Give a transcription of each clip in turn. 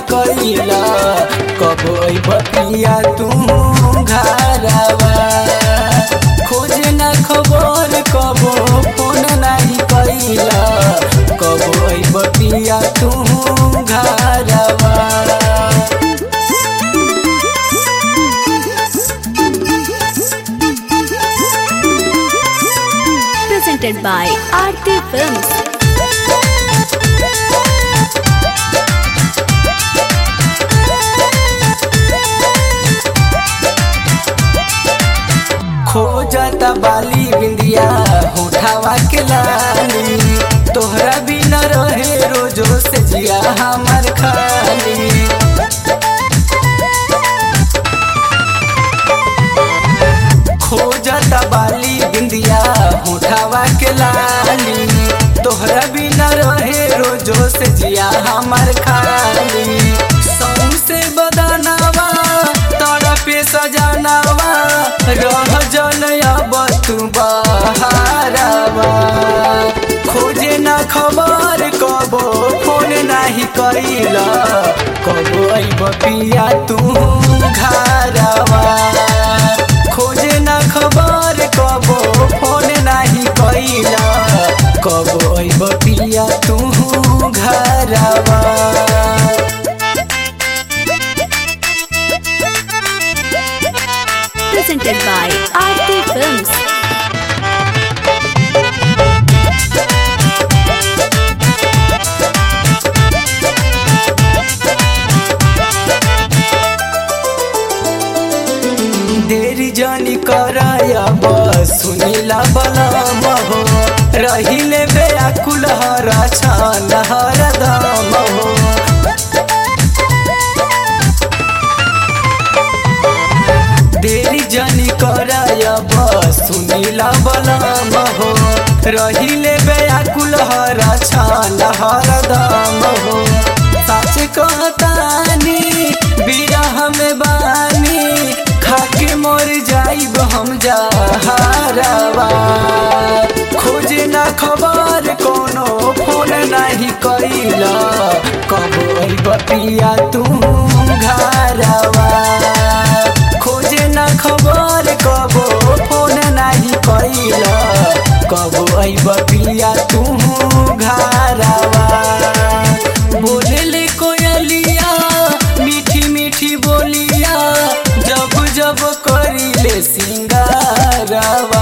कैला कब बतिया तू घरवा खोजे ना खबर कब फोन नहीं कैला कब बतिया तू घरवा presented by Aarti Films. खोजता बाली बिंदिया होठावा के लाली तोहरा बिना रहे रोजो से जिया हमार खाली खोजता बाली बिंदिया होठावा के लाली तोहरा बिना रहे रोजो से जिया हमार खाली सौसे बदनावा तड़पे सजनावा रह जन अब तू बहारवा खोजे ना खबर कबो फोन नाही कैला कबो अइब पिया तू घरवा खोजे ना खबर कबो फोन नाही कैला कबो अइब पिया तू घरवा Presented by Aarti Films. देरी जानी कराया बस सुनीला बलम हो रहिले बेकुल हरा छान हर दम हो देरी जानी कराया बस सुनीला बलम हो रहिले बेकुल हरा छान हर दम हो सच कहतानी बिरह में बानी खाके मर जाइब हम जहरवा खोजे ना खबर कोनो फोन नहीं कैला कब अइब पिया तू घरवा खोजे ना खबर कबो फोन नहीं कैला कब अइब पिया तू घरवा बोले कोयलिया मीठी मीठी बोलिया जब जब करिले सिंगारवा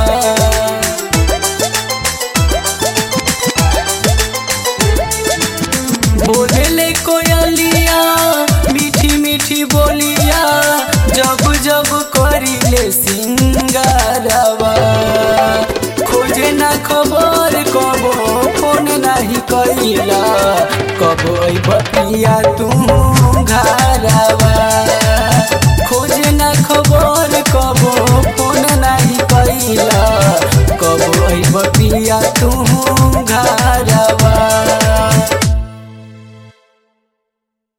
बोले कोयलिया मीठी मीठी बोलिया जब जब करिले सिंगारवा खोजे ना खबर कबो फोन नहीं कैला कबो बतिया तू घरवा खोजे ना खबर कबो फोन नहीं कैला कबो बतिया तू घरवा